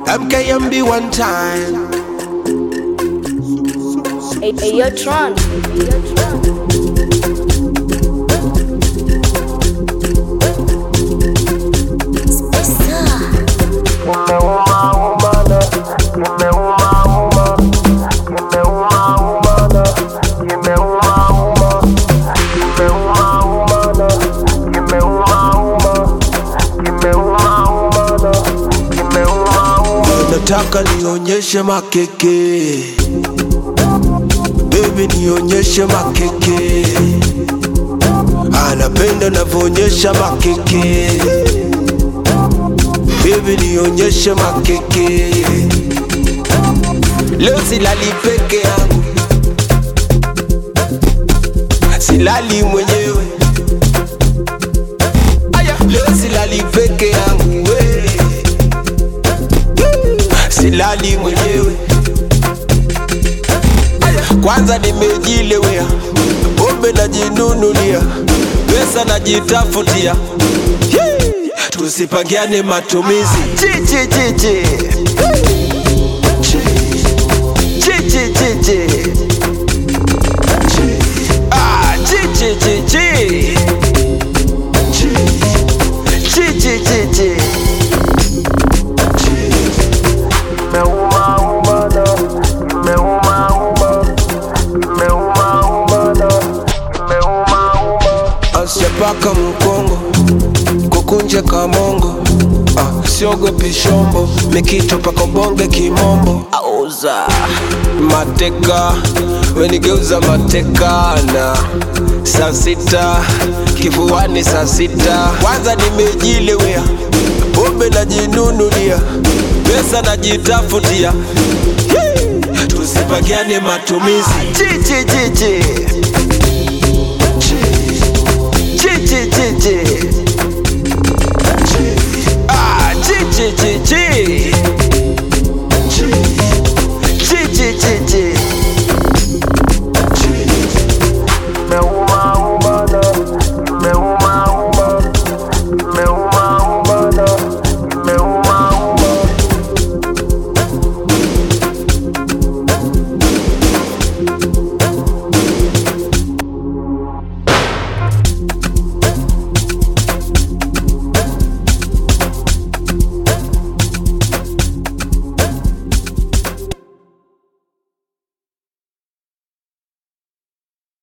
MKMB one time. Hey, hey, yo, Tron. Hey, yo, Tron. Nataka nionyeshe makeke, baby nionyeshe makeke. Anapenda navyoonyesha makeke, baby nionyeshe makeke. Leo silali peke yangu, silali mwenyewe. Aya, leo silali peke yangu we. silali mwenyewe. Aya, Kwanza nimejilewea, pombe najinunulia, pesa najitafutia. Yee, Tusipangiane matumizi chi chi chi chi chi chi chi chi ah chi chi chi chi chi chi chi chi asijapaka mkongo kukunja kamongo ah, siogopi shombo mikito paka bonge kimombo auza mateka wenigeuza mateka na saa sita kifuani saa sita kwanza nimejilewea pombe najinunulia pesa najitafutia Yee, tusipagiane matumizi chi chi chi chi chi chi chi chi